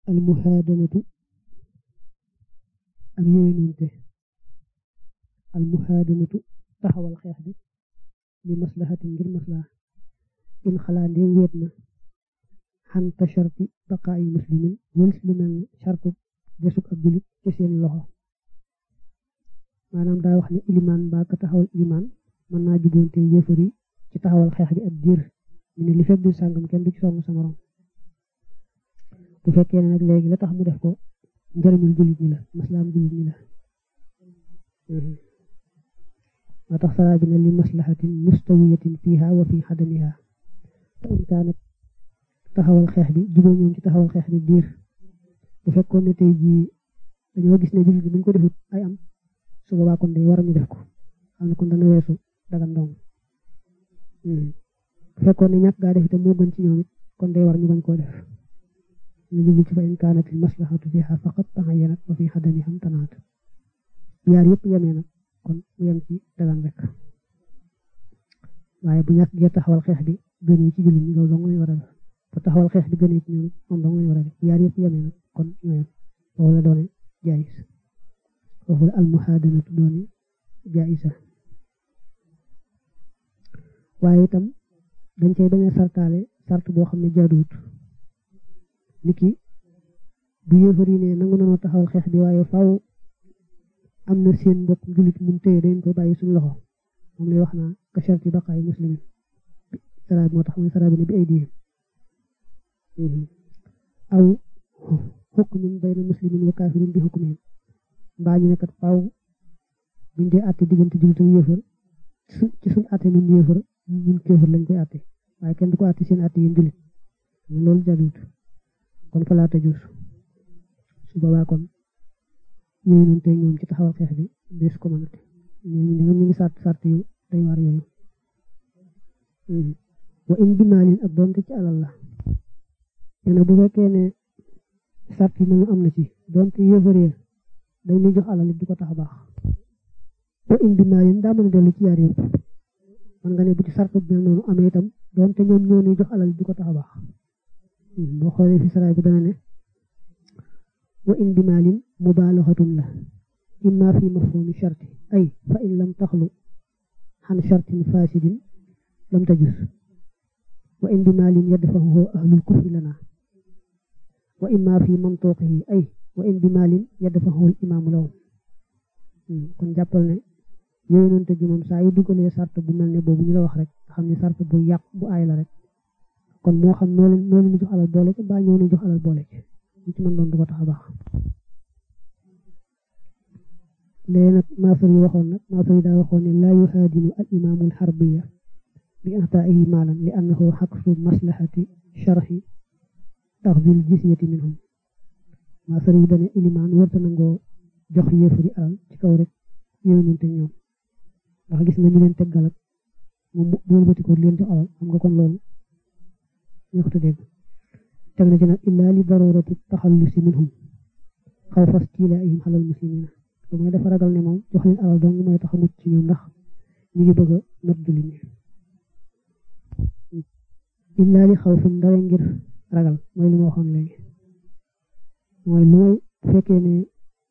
al muhaadanatu ak yéwénunte al muhaadanatu taxawal xeex bi li maslahatin ngir maslaha in xalaa ndéem wéet na xan ta sharti baqaayi muslimin wëlis lu mel ne shartu desug ab julit ci seen loxo maanaam daa wax ne ilimaan mbaa ka taxawal ilimaan mën naa juboonte yéefar yi ci taxawal xeex bi ab diir mu ne li fekk di sàngam kenn du ci song sa morom bu fekkee ne nag léegi la tax mu def ko njëriñul jullit ñi la maslaam jullit ñi la moo tax saraa bi ne li maslahatin mustawiyatin fiha wa fi xadamiha fa in kaanat taxawal xeex bi juboo ñoom ci taxawal xeex bi diir bu fekkoon ne tey jii dañoo gis ne jullit bi buñ ko defut ay am su boobaa kon day war ñu def ko xam ne kon dana weesu dagan ndong bu fekkoon ne ñàkk gaa def itam moo gën ci ñoom it kon day war ñu bañ koo def ñu jublu ci fa in kaanat al maslahatu fiha faqat taxayanat wa fi xadamiham tanaat yaar yëpp yemee nag kon mu yem ci dagan rek waaye bu ñàkk gee taxawal xeex bi gënee ci jullit ñi loolu dong lañ war a def bu taxawal xeex bi gënee ci ñoom moom dong lañ war a def yaar yëpp yemee nag kon ñoo yem foofu la doone jaayis foofu la almuhaadanatu doone jaayisa waaye itam dañ cay bañ a sartaale sart boo xam ne jaaduwut niki bu yéefar yi ne nangu nanoo taxawal xeex bi waaye faaw am na seen mbokk jullit mun téye dañ ko bàyyi suñu loxo moom lay wax naa ka sharti baqaay muslimin saraab moo tax muy saraab ne bi ay diyee aw xukmin bayna muslimin wa kaafirin bi xukmin mbaa ñu ne kat faaw buñ dee àtte diggante jullit ak yéefar ci suñ àtte ñun yéefar ñun kéefar lañ koy àtte waaye kenn du ko àtte seen àtte yéen jullit loolu jaaduwut kon fa laa tajuus su boobaa kon ñooñu noonu tey ñoom ci taxawal xeex bi des ko mënate ñooñu ñu ngi sart sart yu day waar yooyu wa in bimaalin ak doonte ci alal la nee bu fekkee ne sart yi nañu am na ci doonte yëfaree dañ ñuy jox alal di ko tax a baax wa in bimaalin daa mën a dellu ci yaar yëpp man nga ne bu ci sart bi mel noonu amee itam doonte ñoom ñoo ñuy jox alal di ko tax a baax boo xoolee fi saraay bi dana ne wa in bimaalin mubaalaxatun la imma fi mafhumi sharti ay fa in lam taxlu xan shartin fasidin lam tajus wa in bimaalin yadfahu ahlul kufri lana wa imma fi mantuqihi ay wa in bimaalin yadfahu al imaamu lahum kon jàppal ne yooyu noonu tëj moom saa yu dugalee sart bu mel ne boobu ñu la wax rek xam ne sart bu yàq bu aay la rek kon moo xam noo leen noo leen jox alal boole ci mbaa ñoo leen jox alal boole ci li ci mën doon du ko tax a baax léegi nag maasar yi waxoon nag maasar yi daa waxoon ne laa yuhaadinu al imaamu al xarbiya bi ataa'ihi maalan li annahu xaqsu maslahati sharxi taxdil jisyati minhum maasar yi dane ilimaan warta nangoo jox yéefari alal ci kaw rek yooyu noonu te ñoom ndax gis nga ñu leen teggal ak moom boolu bati ko leen jox alal xam nga kon loolu ñoxtu dégg teg na ci nag illaa li darurati taxallusi minhum xaw fas tiilaihim xalal muslimina lu mooy dafa ragal ne moom jox leen alal dong mooy tax a mucc ci ñoom ndax ñu ngi bëgg a not jullit ñi illaa li xaw fi ndare ngir ragal mooy li ma waxoon léegi mooy lu may bu fekkee ne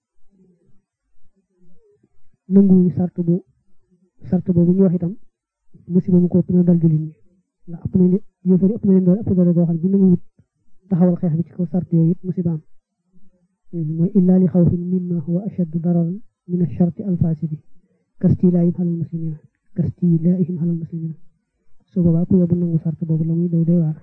nanguwuñu sart bu sart boobu ñu wax itam musiba mu ko ëpp na dal jullit ñi ndax ëpp na ne yëfari ëpp na leen doole ëpp doole goo xam ne bu nanguwut taxawal xeex bi ci kaw sart yooyu it musiba am mooy illaa li xawfin mimma huwa ashaddu dararan min ash-sharti al-faasidi kastilaahim alal muslimina kastilaahim alal muslimina su boobaa ku yóbbu nangu sart boobu la muy doy doy waar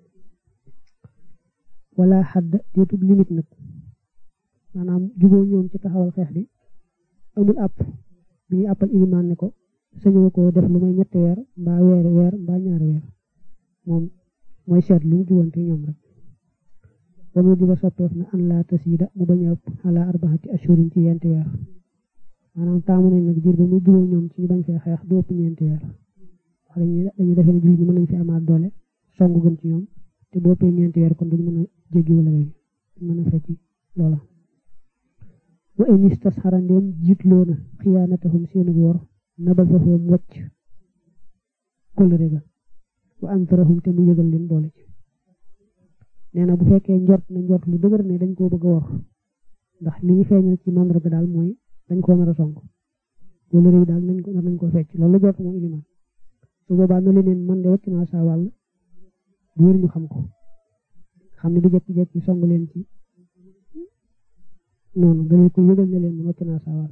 wala xadd déetub limite nag maanaam juboo ñoom ci taxawal xeex bi amul àpp bi ñuy àppal ilimaan ne ko sañoo ko def lu may ñetti weer mbaa weeri weer mbaa ñaari weer moom mooy seet lu mu jubante ñoom rek ba mu diba soppeef na an laa tasiida mu bañ a ëpp ala arbaxati ashurin ci yenti weer maanaam taamu nañ nag diir ba muy juboo ñoom ci ñu bañ fee xeex du ëpp ñeenti weer wax dañuy dañuy defee ne jullit ñi mën nañ fi amaat doole songu gën ci ñoom te boo ëppee ñeenti weer kon duñu mën a jéggi wala léegi mën a fekki loola wa in istasxara ndéem jiitloo na xiyaanatahum seenu wor nabasahum wacc kóllëre ga wa antarahum te mu yëgal leen boole ci nee na bu fekkee njort na njort lu dëgër ne dañ koo bëgg a wor ndax li ñu feeñal ci mandarga daal mooy dañ koo nar a song wala réew daal nañ ko nañ ko fecc loolu la jot moom iliman su boobaa na leen man de wàcc naa saa wàll bu wér ñu xam ko xam ne du jekki-jekki song leen ci noonu dañu ko yëgal ne leen man wàcc naa saa wàll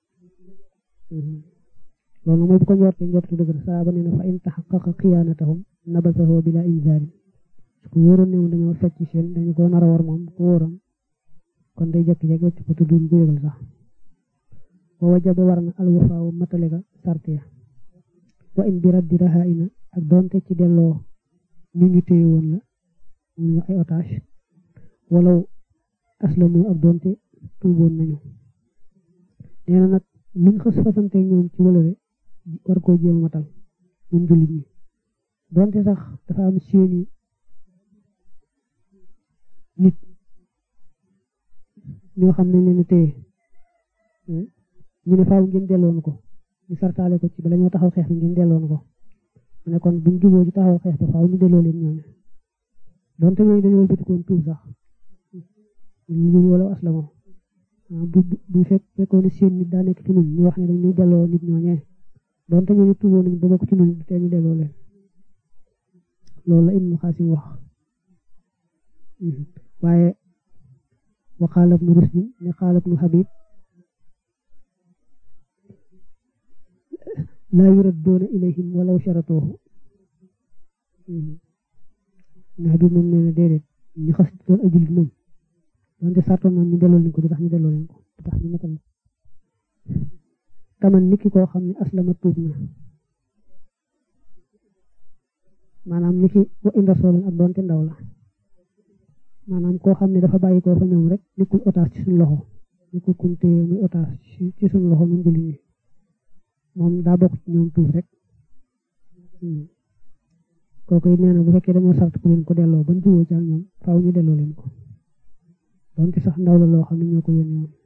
loolu mooy bu ko njortee njortu dëgër saa ba nee na fa in taxaqaqa xiyaanatahum nabasahu bila inzaarin su ko wóoroon ne dañoo fecc seen dañu ko nar a war moom ko wóoroon kon day jekki-jekki wàcc ko tudduñ ko yëgal sax wa wajaba war na alwafaawu matale ga sarte ya wa in bi raddi rahaina ak doonte ci delloo ñu ñu téye woon la ñu ay otage walaw aslamu ak doonte tuuboon nañu nee na nag luñ xës fasante ñoom ci wëlëre war koo jéem a matal ñun jullit ñi doonte sax dafa am seeni nit ñoo xam ne leen téye ñu ne faaw ngeen delloon ko ñu sartaale ko ci bala ñoo taxaw xeex bi ngeen delloon ko mu ne kon buñ juboo ci taxaw xeex ba faaw ñu delloo leen ñooñu donte ñooñu dañoo wëlbatikoon tuub sax ñu wala aslamo bu bu fekk fekkoon ne seen nit daa nekk ci ñun ñu wax ne dañuy delloo nit ñooñee donte ñooñu tuuboo nañ ba bokk ci ñun te ñu delloo leen loolu la Ibnu Xaasim wax waaye wa qaala ibnu Rushdin ne qaala ibnu Habib laa yuradduuna ilayhim walaw sharatoohu ndax bi moom nee na déedéet ñu xas doon ay jullit moom donte sartoon noonu ñu delloo leen ko du tax ñu delloo leen ko du tax ñu matal taman nit ki koo xam ne aslama tuub na maanaam nit ki wa in rasoolan ak doonte ndaw la maanaam koo xam ne dafa bàyyi koo fa ñoom rek nekkul otage ci suñu loxo nekkul kuñ téye muy otage ci suñu loxo ñun jullit ñi moom daa bokk ci ñoom tuub rek kooku it nee na bu fekkee dañoo sart ku leen ko delloo bañ juboo ci ak ñoom faaw ñu delloo leen ko donte sax ndaw la loo xam ne ñoo ko yónni woon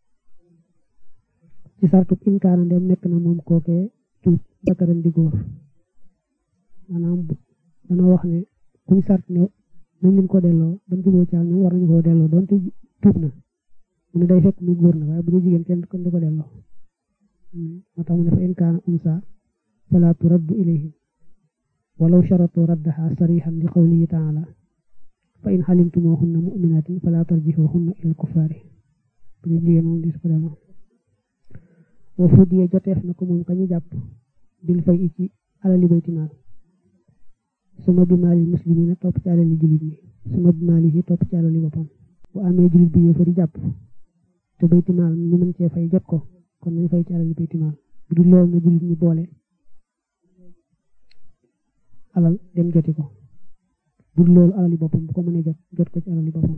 ci sartu inkaana dem nekk na moom kookee tuub bakaram di góor maanaam danoo wax ne kuñ sart ne nañ leen ko delloo bañ juboo ci ak ñoom war nañu koo delloo donte tuub na mu ne day fekk muy góor na waaye bu dee jigéen kenn kenn du ko delloo moo tax mu ne fa in kaana unsa fala turaddu ilayhim walaw sharatu raddaha sarihan li qawlihi taala fa in xalimtumuhunna muminatin fala tarjihuhunna ilal kuffaari bu dee jigéen moom dis ko delloo wa fudiya joteef na ko moom kañu jàpp bil fay i ci alali baytimaal suma bi maali muslimina topp ci alali jullit ñi suma bi maali yi topp ci alali boppam bu amee jullit bi yéefari jàpp te baytimaal ñu mën cee fay jot ko kon nañ fay ci alali baytimaal bu dul loolu na jullit ñi boole alal dem joti ko bu dul loolu alali boppam bu ko mënee jot jot ko ci alali boppam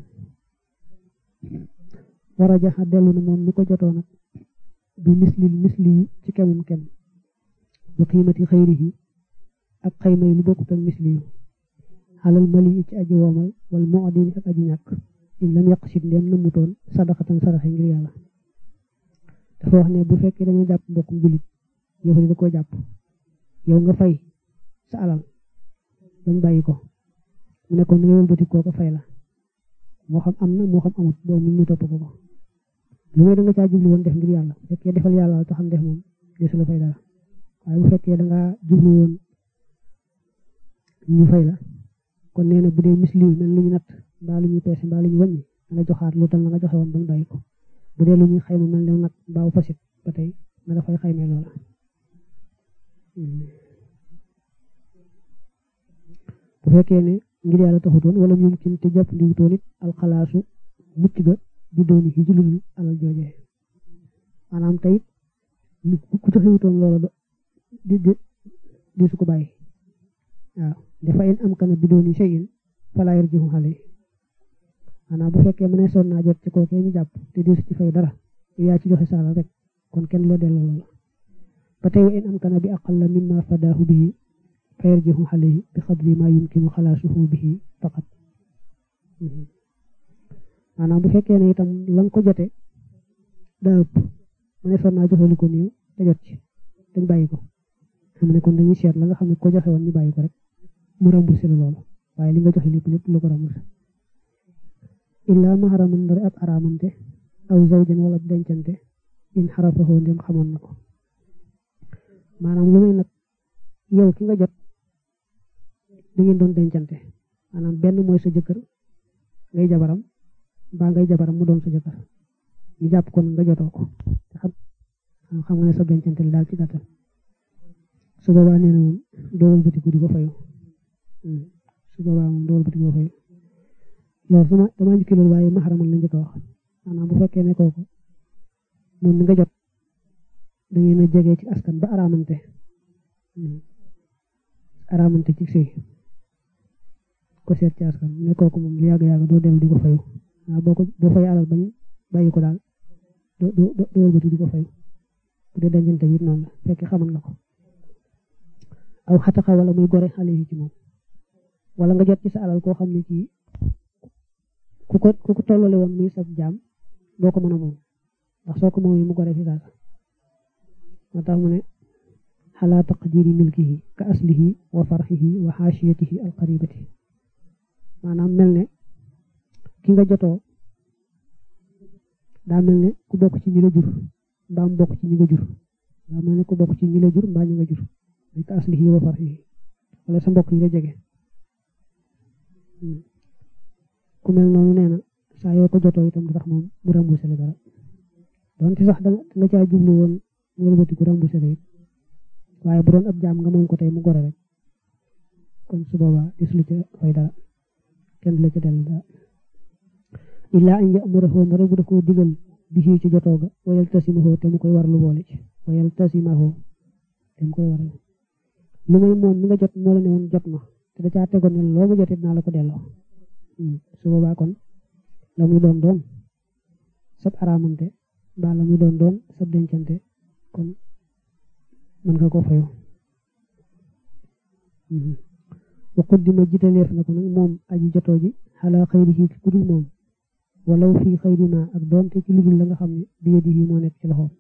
war a jaxa dellu na moom mi ko jotoo nag bi misli misli ci kemum kem bu qiimati xayrihi ak xayma yi lu bokkut ak misli yu xalal mali ci aji woomal wala moo adini ak aji ñàkk in lam yàq sit ndem namutoon sadaxatan saraxe ngir yàlla dafa wax ne bu fekkee dañoo jàpp mbokkum jullit yow da koo jàpp yow nga fay sa alal bañ bàyyi ko mu ne ko ni nga wëlbati koo ko fay la moo xam am na moo xam amut boobu ñu topp ko ko lu may da nga caa jublu woon def ngir yàlla bu fekkee defal yàlla la taxam def moom desu la fay dara waaye bu fekkee da ngaa jublu woon ñu fay la kon nee na bu dee misliw mel lu ñu natt mbaa lu ñuy peese mbaa lu ñu wàññi da nga joxaat lu tal la nga joxe woon bañ bàyyi ko bu dee lu ñuy xayma mel ne nag mbaaw fasit ba tey na dafay xaymee loola bu fekkee ne ngir yàlla taxutoon wala ñum kin te jàpp ndiwutoon it alxalaasu mucc ga di dooni ci julul alal joojee maanaam tey ku taxiwutoon loola di di di su ko bàyyi waaw dafa in am kana bi dooni shay'in fala yarjihu xale maanaam bu fekkee mënee sonn naa jot ci kookee ñu jàpp te di ci fay dara yaa ci joxe saala rek kon kenn loo delloo loola ba tey in am kana bi aqalla mimma fadaahu bihi fa yarjihu alayhi bi xadri ma yumkinu xalaasuhu bihi faqat maanaam bu fekkee ne itam la nga ko jote daa ëpp mu ne sonn naa joxe lu ko néew te jot ci dañ bàyyi ko xam ne kon dañuy seet la nga xam ne ko joxe woon ñu bàyyi ko rek mu remboursé la loolu waaye li nga joxe lépp lépp lu ko remboursé illaa maharaman ndari ab araamante aw zawjan wala dencante in xarafahoo ndem xamoon na ko maanaam lu may nag yow ki nga jot da ngeen doon dencante maanaam benn mooy sa jëkkër ngay jabaram mbaa ngay jabaram mu doon sa jëkkër ñu jàpp kon nga jotoo ko xam xam nga ne sa dencante li daal ci gàttal su boobaa nee na moom doolal batiku di ko fayu su boobaa moom doolal batiku di ko fayu loolu sama damaa njëkki loolu waaye maxaramal la njëkk a wax maanaam bu fekkee ne kooku moom mi nga jot da ngeen a jege ci askan ba araamante araamante ci sëy ko seet ci askan ne kooku moom lu yàgg-yàgg doo dellu di ko fayu waaw boo ko boo fay alal bañ bàyyi ko daal doo doo doo wëlbati di ko fayu bu dee dencante bi noonu la fekk xamal nga ko aw xataxa wala muy gore xale yi ci moom wala nga jot ci sa alal koo xam ne kii ku ko ku ko tollale woon muy sab jaam boo ko mën a moom ndax soo ko moom yi mu gore fi saasa moo tax mu ne xalaa taqdiri milkihi ka aslihi wa farxihi wa xaashiyatihi alqaribati maanaam mel ne ki nga jotoo daa mel ne ku bokk ci ñi la jur mbaa mu bokk ci ñi nga jur daa mel ne ku bokk ci ñi la jur mbaa ñi nga jur ka aslihi wa farxihi wala sa mbokk yi nga jege ku mel noonu nee na saa yoo ko jotoo itam du tax moom mu remboursé la dara donte sax da nga caa jublu woon wëlbati ku remboursé la it waaye bu doon ab jaam nga moom ko tey mu gore rek kon su boobaa dis lu ca fay dara kenn du la ca dellu dara illaa an ya'murahu rek bu da koo digal bi ci jotoo ga wayal tasimahu te mu koy warlu boole ci wayal tasimahu te mu koy warlu lu may moom mi nga jot moo la ne woon jot ma te da caa tegoon ne loo ma jotee dinaa la ko delloo su boobaa kon la muy doon doon sab araamante mbaa la muy doon doon sab dencante kon mën nga ko fayoo wa quddima jitaleef na ko nag moom aji jotoo ji xalaa xayrihi ci kudul moom walaw fii xayri ma ak doonte ci ludul la nga xam ne bi yadihi moo nekk ci loxoom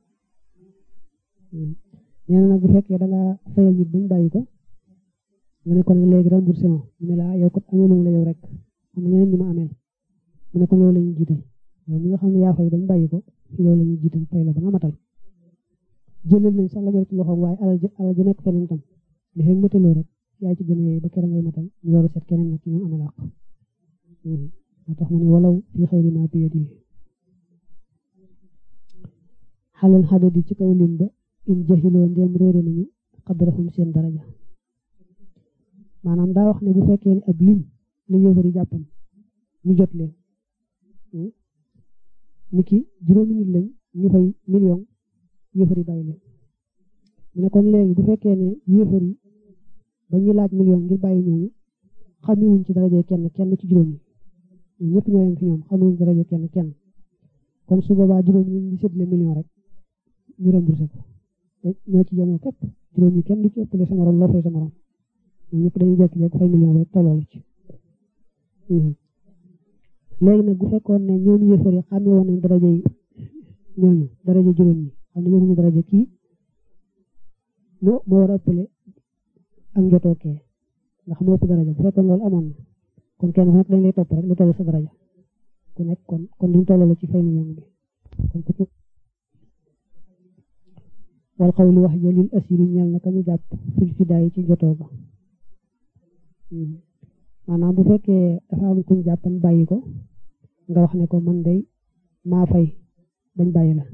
nee na nag bu fekkee da ngaa fayal nit bañ bàyyi ko nga ne kon léegi remboursé ma mu ne la yow kat amee lu la yow rek am na ñeneen ñi ma ameel mu ne kon yow la ñu jiital yow mi nga xam ne yaa fay bañ bàyyi ko yow la ñu jiital fay la ba nga matal jëlal nañ sax la bari ci loxoom waaye alal alal ji nekk feneen tam li fekk mataloo rek yaa ci gën a yee ba keroog ngay matal ñu door a seet keneen nag ci ñoom amee làq moo tax mu ne walaw fii xayri ma bi yadihi xalal xadadi ci kaw lim ba in jahiloo ndéem réere nañu xadrahum seen daraja maanaam daa wax ne bu fekkee ne ab lim la yëfari jàppan ñu jot leen ni ki juróomi nit lañ ñu fay million yëfari bàyyi leen mu ne kon léegi bu fekkee ne yëfari ba ñuy laaj million ngir bàyyi ñooñu xamewuñ ci daraja kenn kenn ci juróom yi ñëpp ñoo yem fi ñoom xamewuñ daraja kenn kenn kon su boobaa juróom yi ñu séddale million rek ñu remboursé ko ñoo ci yemoo képp juróom yi kenn du ci ëppale sa morom loo fay sa morom ñoom ñëpp dañuy jékki-jékki fay million rek tolloolu ci léegi nag bu fekkoon ne ñoom yëfar yi xamee woon nañ daraja yi ñooñu daraja juróom yi xam ne yëguñu daraja kii moo moo war a ëppale ak njotoo kee ndax moo ëpp daraja bu fekkoon loolu amoon na kon kenn ku nekk dañ lay topp rek lu toll sa daraja ku nekk kon kon duñ tolloo ci fay million bi kon ku wal xawlu wax ja lil asiri ñel na ka ñu jàpp fil fidaay ci jotoo ba maanaam bu fekkee dafa am kuñ jàppan bàyyi ko nga wax ne ko man day maa fay bañ bàyyi la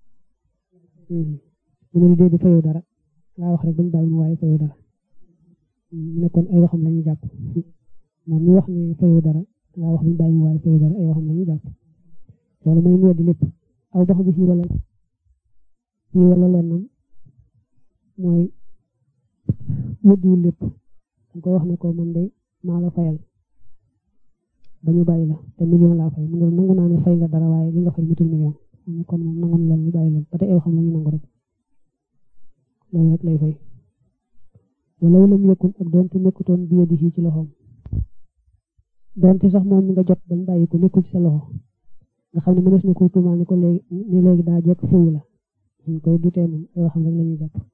mu ne lu dee di fayu dara laa wax rek bañ bàyyi mu waaye fayu dara mu ne kon ay waxam la ñuy jàpp moom ñu wax ne fayu dara laa wax bañ bàyyi mu waaye fayu dara ay waxam la ñuy jàpp loolu mooy mu weddi lépp aw bax bi fii wala fii wala lennam mooy weddiwul lépp danga koy wax ne ko man day maa la fayal ba ñu bàyyi la te million laa fay mu ne nangu naa ne fay nga dara waaye li nga fay mutul million mu ne kon moom nangu na loolu ñu bàyyi leen ba tey ay xam la ñu nangu rek loolu rek lay fay wala lam yëkkun ak doonte nekkutoon bi yadihi ci loxoom doonte sax moom mi nga jot bañ bàyyi ko nekkul ci sa loxo nga xam ne mënees na ko tuumaal ni ko léegi ni léegi daa jekk fuuy la ñu koy dutee moom ay waxam rek la ñuy jàpp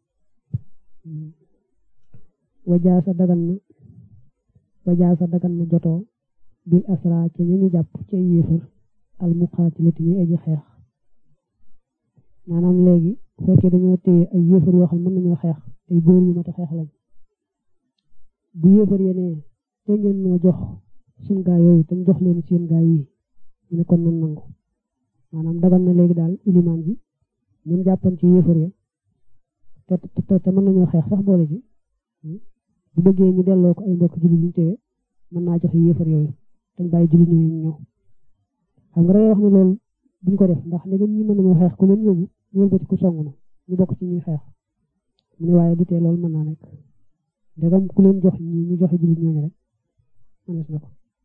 wajaa sa dagan na wajaa sa dagan na jotoo bil asra ci ñu jàpp ci ay yéefar al muqaatilati ñuy aji xeex maanaam léegi bu fekkee dañoo téye ay yéefar yoo xam ne mën nañoo xeex ay góor yu mat a xeex lañ bu yéefar yenee te ngeen moo jox suñ gaa yooyu te jox leen seen gaa yi ñu ne kon nan nangu maanaam dagal na léegi daal ilimaan ji ñun jàppan ci yéefar ya te te te mën nañoo xeex sax boole ci bu bëggee ñu delloo ko ay mbokk jullit ñu téye mën naa joxe yéefar yooyu dañ bàyyi jullit ñooyu ñëw xam nga day wax ne loolu duñ ko def ndax ndegam ñi mën nañoo xeex ku leen yóbbu ñu wëlbati ku song na ñu bokk ci ñuy xeex mu ne waaye du tee loolu mën naa nekk ndegam ku leen jox ñi ñu joxe jullit ñooñu rek mënees na ko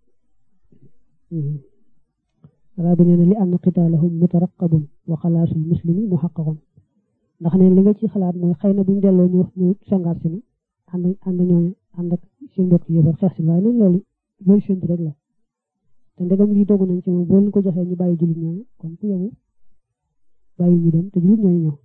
wala bi nee na li ann qitaalahum mutaraqabun wa xalaasul muslimi muhaqqaqun ndax neen li nga ci xalaat mooy xëy na buñ delloo ñu wax ñu sangaat si na ànd ànd ñooñu ànd ak seen mbokk yëfar xeex si waaye noonu loolu loolu séntu rek la te ndegam lii dogu nañ ci moom boo leen ko joxee ñu bàyyi jullit ñooñu kon ku yebu bàyyi ñu dem te jullit ñooñu ñëw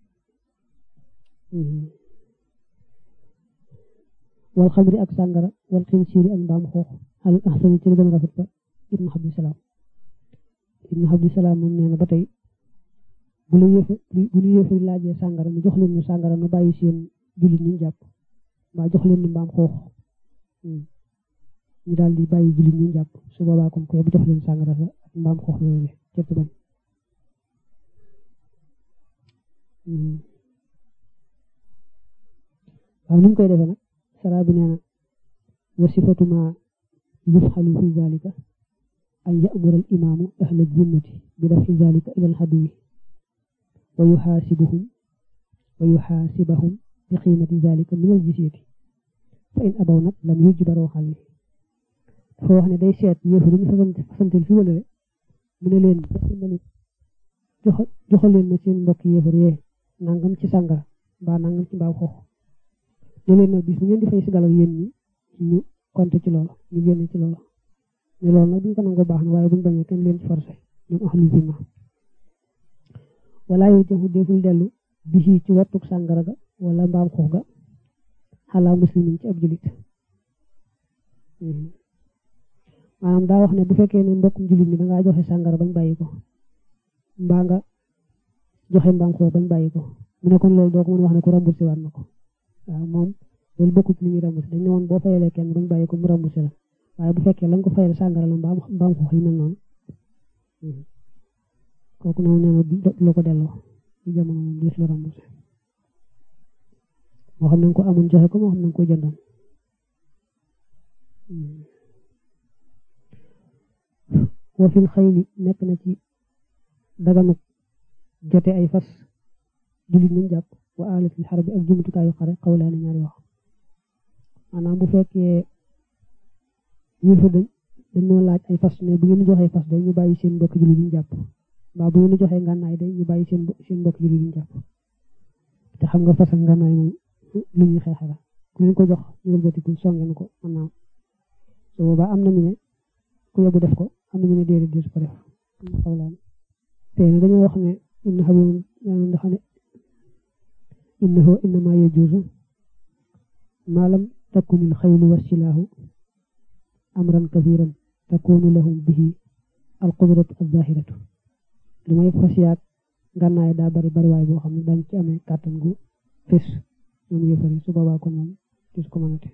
wal xamri ak sàngara wal xinsiiri ak mbaam xoox al ahsani ci lu gën a rafet ba ibnu abdusalaam ibnu abdusalaam moom nee na ba tey bu la yëfa bu ñu yëfari laajee sàngara ñu jox leen ñu sàngara nu bàyyi seen jullit ñu jàpp mbaa jox leen ñu mbaam xoox ñu daal di bàyyi jullit ñu jàpp su boobaa kon ko bu jox leen sàngara sa ak mbaam xoox yooyu le cëtt bañ waaw nuñ koy defee nag sara bi nee na wa sifatu ma yufxalu fi zalika an ya'mura al imaamu ahla zimmati bi dafi zalika ila al haduwi wa yuxaasibuhum wa yuxaasibahum bi qiimati zalika min al jisyati fa in abaw nag lam yujbaroo xale dafa wax ne day seet yëfu ñu fasantel fi wala mu ne leen joxal leen ma seen mbokk yëfar yee nangam ci sàngara mbaa nangam ci mbaaw xoox ne leen nag bis bu ngeen di fay si galal yéen ñi ñu compté ci loolu ñu génne ci loolu ne loolu nag buñ ko nangoo baax na waaye buñ bañee kenn leen ci forcé ñoom ahlu zimma wala yu joxu deful dellu bisi ci wattuk sàngara ga wala mbaam xoox ga xalaa muslimin ci ab julit maanaam daa wax ne bu fekkee ne mbokkum julit mi dangaa joxe sàngara bañ bàyyi ko mbaa nga joxe mbaam xoox bañ bàyyi ko mu ne kon loolu doo ko mën wax ne ku remboursé waat na ko waaw moom loolu bokkut li ñuy remboursé dañ ne woon boo fayalee kenn bañ bàyyi ko mu remboursé la waaye bu fekkee lañ ko fayal sàngara la mbaam mbaam xoox yi mel noonu kooku noonu nee na du ko delloo ci jamono moom des la remboursé moo xam ne ko amoon joxe ko moo xam ne ko jëndoon wa fil xayli nekk na ci daganu jote ay fas jullit nañ jàpp wa alatil xarbi ak jumtukaayu xare xawlaani ñaari wax maanaam bu fekkee yëfa dañ dañoo laaj ay fas ne bu ngeen joxee fas day ñu bàyyi seen mbokk jullit yi ñu jàpp mbaa bu ngeen joxee ngànnaay day ñu bàyyi seen seen mbokk jullit yi ñu jàpp te xam nga fas ak ngànnaay moom lu ñuy xeexe la ku leen ko jox ñu wëlbatiku songeen ko mën naa su boobaa am nañu ne ku yóbbu def ko am nañu ne déedéet di ko def xawlaan te ne dañoo wax ne ibnu habib ndax ne innahu innama yajuuzu ma lam takun il xaylu wa silaahu amran kathiran takunu lahum bihi al qudratu al zahiratu lu may fas yaag ngànnaay daa bari bari waay boo xam ne dañ ci amee kàttan gu fés ñoom yëfari su boobaa kon moom gis ko mënate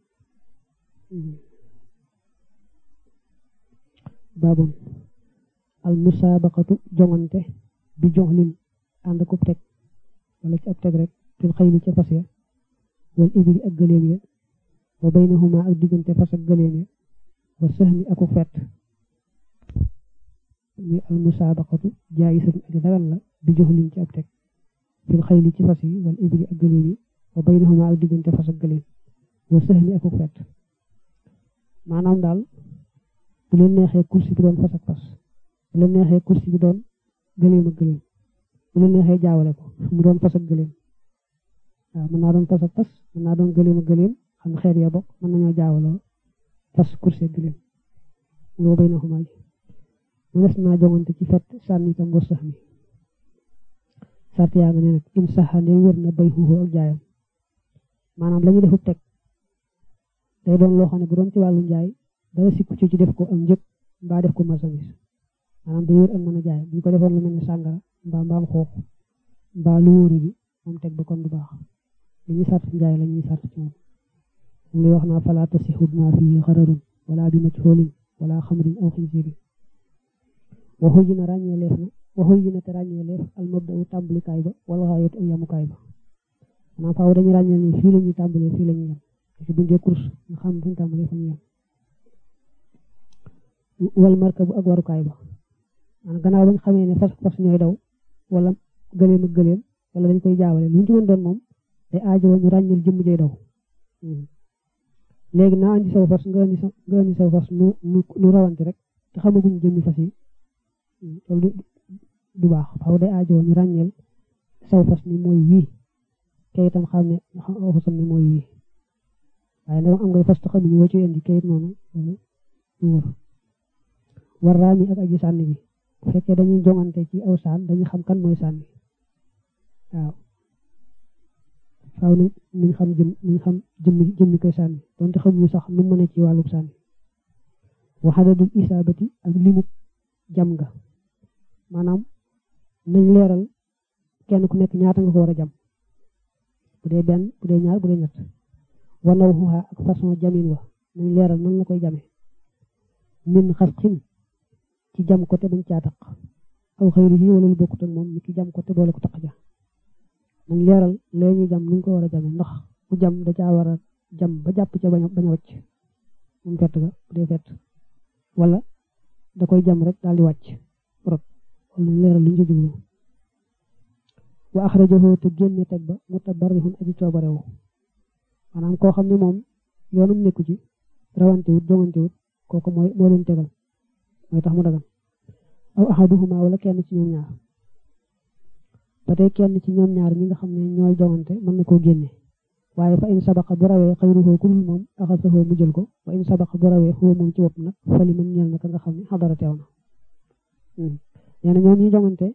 baabon al musaabaqatu jongante bi joxlin ànd ko teg wala ci ab teg rek fil xayli ca fas ya wal ibili ak gëléem ya wa baynahuma ak diggante fas ak gëléem ya wa sahmi aku fett muy al musaabaqatu jaayisatu ak dagan la bi joxlin ci ab teg fil xayli ci fas yi wal ibili ak gëléem yi wa baynahuma ak diggante fas ak gëléem wa sahmi aku fett maanaam daal bu leen neexee kursi bi doon fas ak fas bu leen neexee kursi bi doon gëléem ak gëléem bu leen neexee jaawale ko mu doon fas ak gëléem waaw mën naa doon fas ak fas mën naa doon gëléem ak gëléem xam xeet ya bokk mën nañoo jaawaloo fas kursi ak gëléem loo bay na xumaa ji mu des naa jongante ci fet sànni itam boo sax mi sart yaa nga ne nag in saxa ne wér na bay xuuxu ak jaayam maanaam la ñu defub teg day doon loo xam ne bu doon ci wàllu njaay dara sikku ci ci def ko am njëg mbaa def ko marchandise maanaam day wér ak mën a jaay bu ñu ko defoon lu mel ni sàngara mbaa mbaam xoox mbaa lu wóoru bi moom teg ba kon du baax li ñuy sart njaay la ñuy sart ci moom moom lay wax naa fala tasixu ma fii xararun wala bi majhoolin wala xamrin aw xinsiirin waxu ji na ràññee leef na waxu ji na te ràññee leef al mabda'u tàmbalikaay ba wala xaayatu ak yamukaay ba maanaam faaw dañuy ràññee ni fii la ñuy tàmbalee fii la ñuy yem parce que buñ dee course nga xam buñ tàmbalee fa ñu yem wal marka bu ak warukaay ba maanaam gannaaw bañ xamee ne fas fas ñooy daw wala gëleem ak gëleem wala dañ koy jaawale lu ñu ci mën doon moom day aajo ñu ràññeel jëmm jay daw léegi naa andi saw fas nga andi sa nga andi saw fas nu nu rawante rek te xamaguñ jëmmi fas yi loolu du baax faaw day aajo ñu ràññeel saw fas ni mooy wii te itam xam ne aw fasam ni mooy wii waaye nag am ngay fas te xamuñu woo ci indi kayit noonu loolu du wër war raami ak aji sànni bi bu fekkee dañuy jongante ci aw saan dañuy xam kan mooy sànni waaw faaw nañ nañ xam jëm nañ xam jëmmi jëmmi koy sànni donte xamuñu sax nu mën a ci wàllub sànni waxadadul isaabati ak limu jam nga maanaam nañ leeral kenn ku nekk ñaata nga ko war a jam bu dee benn bu dee ñaar bu dee ñett wanaw xuxa ak façon jamin wa nañ leeral nan la koy jame min xas xin ci jam ko te bañ caa taq aw xëyri yi wala lu bokkut ak moom ni ki jam ko te boole ko taq ja nañ leeral lee ñuy jam niñ ko war a jame ndax ku jam da caa war a jam ba jàpp ca bañ a bañ a wàcc moom fett ga bu dee fett wala da koy jam rek daal di wàcc rot wala nañ leeral luñ ci jublu wa axrajahu te génne teg ba mutabarrihun aji coobarewu maanaam koo xam ne moom yoonum nekku ci rawante wut jongante wut kooku mooy moo leen tegal mooy tax mu dagan aw ahaduhuma wala kenn ci ñoom ñaar ba tey kenn ci ñoom ñaar ñi nga xam ne ñooy jongante mën na koo génne waaye fa in sabaqa bu rawee xayruhu ku dul moom axasahu mu jël ko wa in sabaqa bu rawee xuwa moom ci bopp nag fali man ñeel na ka nga xam ne xadara teew na nee na ñoom ñi jongante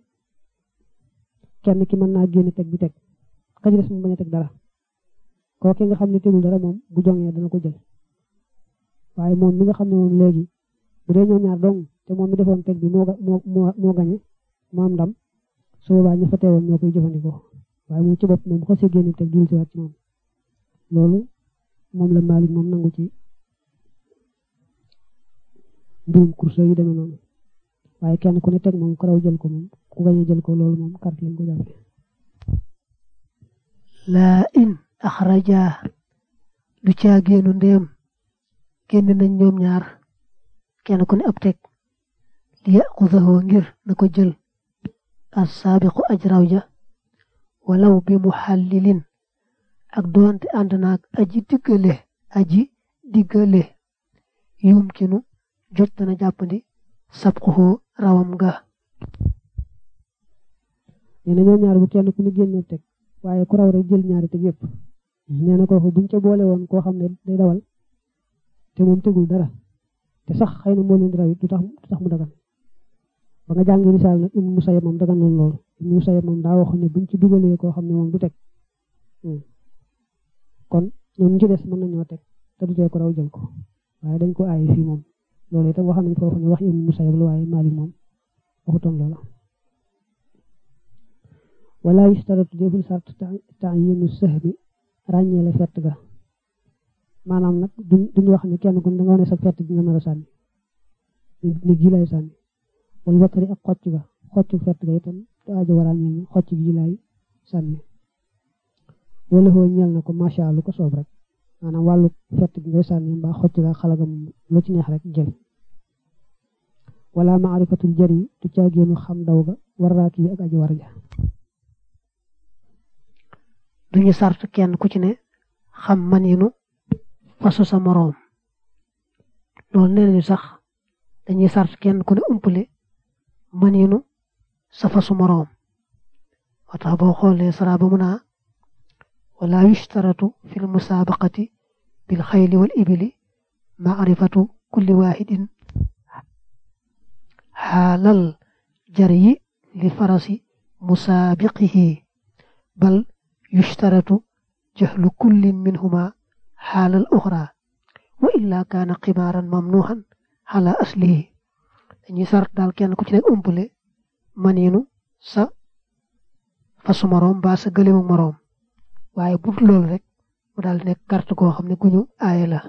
kenn ki mën naa génne teg bi teg ka ci des mu bañ a teg dara kooki nga xam ne tegul dara moom bu jongee dana ko jël waaye moom mi nga xam ne moom léegi bu dee ñoom ñaar dong te moom mi defoon teg bi moo moo moo moo gañe moo am ndam su boobaa ña fa teewoon ñoo koy jëfandikoo waaye moom ci bopp moom bu xasee génne teg dul si waat ci moom loolu moom la Malick moom nangu ci mbirum course yi demee noonu waaye kenn ku ne teg moom ku raw jël ko moom ku gañe jël ko loolu moom carte lañ ko jàppe laa in axraja du caa génnu ndéem génn nañ ñoom ñaar kenn ku ne ab teg li yaxudahu ngir na ko jël as saabiqu aj raw ja walaw bi muxallilin ak doonte ànd naag aji diggale aji diggale yumkinu jot dana jàppandi sabquhu rawam nga nee na ñoom ñaar bu kenn ku ne génne teg waaye ku raw rek jël ñaari teg yëpp nee na kooku buñ ca boole woon koo xam ne day dawal te moom tegul dara te sax xëy na moo leen di raw it du tax du tax mu dagan ba nga jàngi misaal nag Ibnu Musayyab moom dagan noonu loolu Ibnu Musayyab moom daa waxoon ne buñ ci dugalee koo xam ne moom du teg kon ñoom ñu ci des mën nañoo teg te du tee ko raw jël ko waaye dañ ko aaye fii moom loolu itam wax nañ foofu ne wax Ibnu Musayyab la waaye Maalik moom waxutoon loola wala yustaratu deful sart ta'yiinu sahmi ràññeele fett ga maanaam nag duñ duñ wax ne kenn ku ne da nga wane sa fett gi nga nar a sànni ni gi lay sànni wala watari ak xocc ga xoccu fett ga itam te aajo war a ñeel xocc gi lay sànni wala xoo ñeel na ko macha allah lu ko soob rek maanaam wàllu fett gi ngay sànni mbaa xocc ga xalaga moom lu ci neex rek jël wala maarifatul jari du caagéenu xam daw ga war raaki bi ak aji war ja duñu sart kenn ku ci ne xam maninu fasu sa moroom loolu nee nañu sax dañuy sart kenn ku ne umpale maninu sa fasu moroom moo tax boo xoolee sara ba mu naa wala yushtaratu fi l musabaqati bil xayli wal ibili maarifatu kulli waxidin xaalal jaryi li farasi musaabiqihi bal yushtaratu jahlu kullin minhuma xaalal uxra wa illa kaana ximaaran mamnuuxan xala aslihi dañuy sart daal kenn ku ci nekk umpale maniinu sa fasu moroom mbaa sa gëlemu moroom waaye bu dul loolu rek mu daal di nekk carte goo xam ne gu ñu aaye la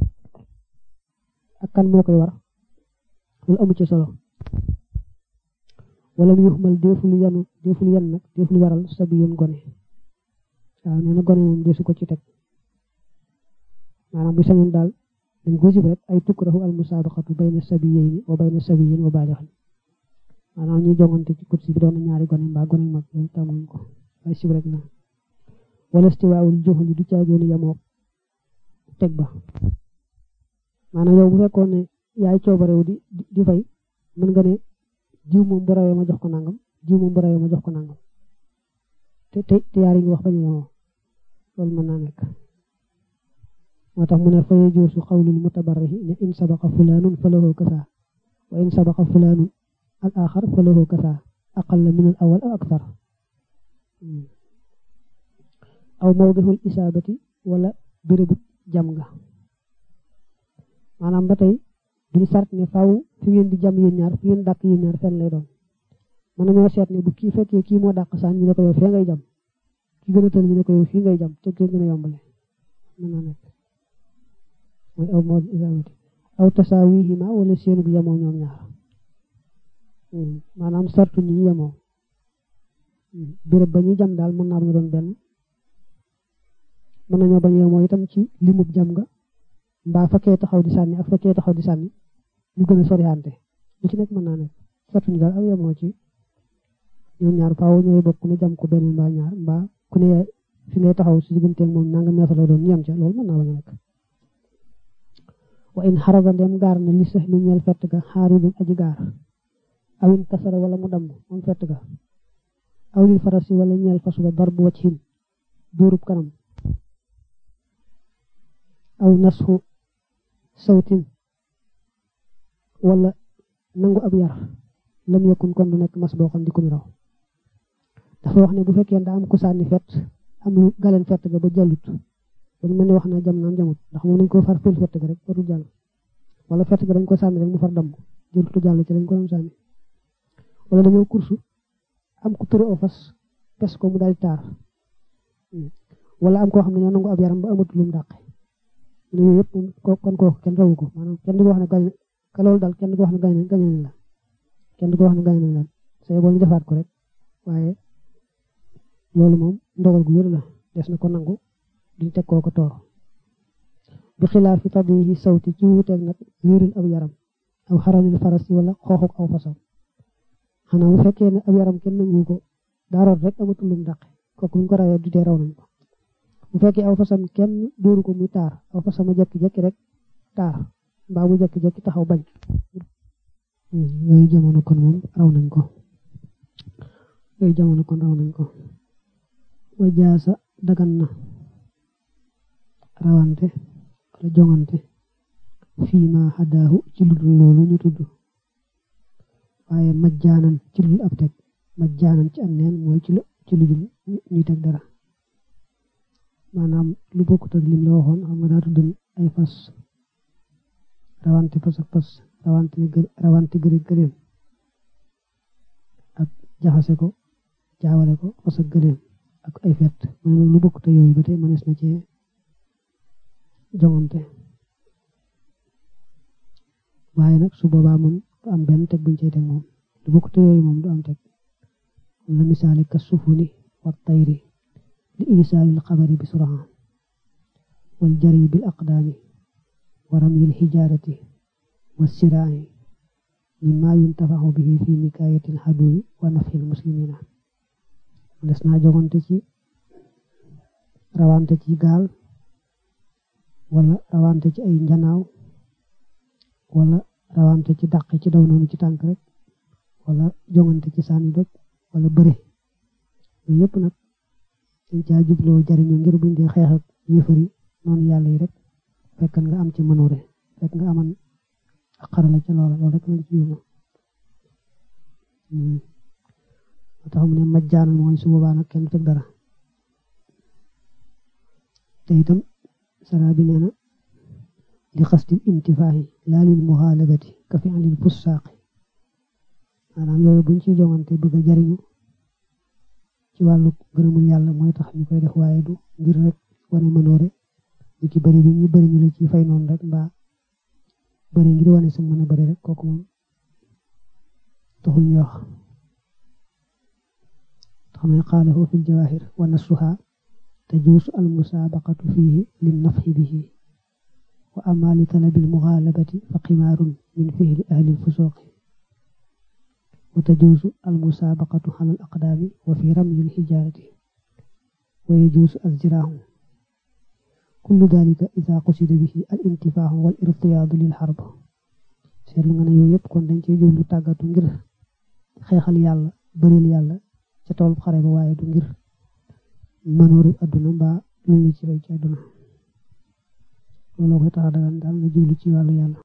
ak kan moo koy war loolu amu ci solo wala mu yuxmal deful yanu deful yan nag deful waral sabi yoon gone waaw nee na gone moom desu ko ci teg maanaam bu sañoon daal dañ ko sib rek ay tukrahu al musabaqatu bayna sabiyayni wa bayna sabiyin wa baalixin maanaam ñuy jongante ci kursi bi doon ñaari gone mbaa gone mag loolu tàmmuñ ko ay sib rek la wala stiwaawul joxuli du caageenu yamoo teg ba maanaam yow bu fekkoon ne yaay coobarewu di di fay mën nga ne jiw moom bu rawee ma jox ko nangam jiw moom bu rawee ma jox ko nangam te te te yaar yi ngi wax ba ñu yemoo loolu mën naa nekk moo tax mu ne fa yajuusu xawlul mutabarrihi ne in sabaqa fulaanun fa lahu kasa wa in sabaqa fulaanun al axar fa lahu kasa aqalla min al awal aw akthar aw mawdihul isaabati wala bérébu jam nga maanaam ba tey duñu sart ne faaw fi ngeen di jam yéen ñaar fi ngeen dàq yéen ñaar fenn lay doon mën nañoo seet ne bu kii fekkee kii moo dàq saan ñu ne ko yow fee ngay jam ki gën a tël ñu ne ko yow fii ngay jam te gën a yombale mën naa nekk mooy aw mawdi isaabati aw tasaawihima wala seenu bu yemoo ñoom ñaar maanaam sartu ñu yemoo béréb ba ñuy jam daal mën naa bañ a doon benn mën nañoo bañ a yemoo itam ci limub jam nga mbaa fekkee taxaw di sànni ak fekkee taxaw di sànni ñu gën a soriante lu ci nekk mën naa nekk sartu ñu daal aw yemoo ci ñoom ñaar faaw ñooy bokk ku ne jam ko benn mbaa ñaar mbaa ku ne fi ngay taxaw si digganteeg moom nanga meetar lay doon ñu yem ca loolu mën naa bañ a nekk wa in xaraba ndem gaar na li sax mi ñeel fett ga xaaridum aji gaar awin kasara wala mu damm moom fett ga aw lil farasi wala ñeel fas ba darbu wachin dóorub kanam aw nasxu sawtin wala nangu ab yar lam yakun kon du nekk mas boo xam di ko raw dafa wax ne bu fekkee daa am ku sànni fett am lu galeen fett ga ba jàllut dañ mel ni wax na jam naam jamut ndax moom dañ ko far fil fett ga rek ba du jàll wala fett ga dañ ko sànni rek mu far damm jëlutu jàll ci dañ ko doon sànni wala dañoo kursu am ku tëru aw fas pes ko mu daal taar wala am koo xam ne ñoo nangu ab yaram ba amatul lu mu dàqe yooyu yëpp kon kooku kenn rawu ko maanaam kenn du ko wax ne gañ ka loolu daal kenn du ko wax ne gañ gañ nañ la kenn du ko wax ne gañ nañ la say boo ñu defaat ko rek waaye loolu moom ndogal gu wér la des na ko nangu duñ teg koo ko toor bi xilaaf fi taddihi sawti ci wuuteeg nag wéerul ab yaram aw xaramil farasi wala xooxuk aw fasam xanaa bu fekkee ne ab yaram kenn nangu ko daaroot rek amatul lu mu dàqe kooku buñ ko rawee du tee raw nañ ko bu fekkee aw fasam kenn dóoru ko muy taar aw fasam a jekki-jekki rek taar mbaa mu jekki-jekki taxaw bañ yooyu jamono kon moom raw nañ ko yooyu jamono kon raw nañ ko wa jaasa dagan na rawante wala jongante fii ma xadaahu ci lu dul loolu ñu tudd waaye majjaanan ci lu dul ab teg majjaanan ci am neen mooy ci lu ci lu dul ñuy teg dara maanaam lu bokkut ak lim la waxoon xam nga daa tudd ay fas rawante fas ak fas rawante rawante gëri gëléem ak jaxase ko jaawale ko fas ak gëléem ak ay fet mu ne nag lu bokkut ak yooyu ba tey mënees na cee jongante waaye nag su boobaa moom du am benn teg buñ cey teg moom lu bokkut ak yooyu moom du am teg la misaali ka sufuni wa tayri li iisaali alxabari bi suraha wal jari bil aqdaami wa ramyil hijaarati wa siraahi mimma yuntafaxu bihi fi nikaayati alxaduwi wa nafxi almuslimina des naa jogante ci rawante ci gaal wala rawante ci ay njanaaw wala rawante ci dàq ci daw noonu ci tànk rek wala jongante ci sànni doj wala bëre yooyu yëpp nag dañ caa jubloo jariñu ngir buñ dee xeex ak yéefari noonu yàlla yi rek fekk nga am ci mënoore fekk nga aman ak xarala ca loola loolu rek lañ ci yóbbu moo tax mu ne majjaanal mooy su boobaa nag kenn teg dara te itam sara bi nee na li xasdil intifaahi laa lil muxaalabati ka fi alil fussaaqi maanaam yooyu buñ ci jongante bëgg a jariñu ci wàllu gërëmul yàlla mooy tax ñu koy def waaye du ngir rek wane mënoore ñu ci bëri bi ñu bëri ñu la ci fay noonu rek mbaa bëri ngir wane sa mën a bëri rek kooku moom taxul ñu wax xam ne xaalahu fi ljawahir wa nasuha tajuusu almusaabaqatu fihi lin nafxi bihi wa ama li talabi almuxaalabati fa qimaarun min fihli ahli lfusuqi wa tajuusu almusaabaqatu ala al aqdaami wa fi ramyi lxijaarati wa yajuusu alziraahu kullu dalika ida qusida bihi al intifaaxu wal irtiyaadu lil xarb seetlu nga ne yooyu yëpp kon dañ cee jublu tàggatu ngir xeexal yàlla bëril yàlla ca tool xare ba waaye du ngir mënoori adduna mbaa lu ñu ci fay ci adduna looloo koy tax dagan daal nga jublu ci wàllu yàlla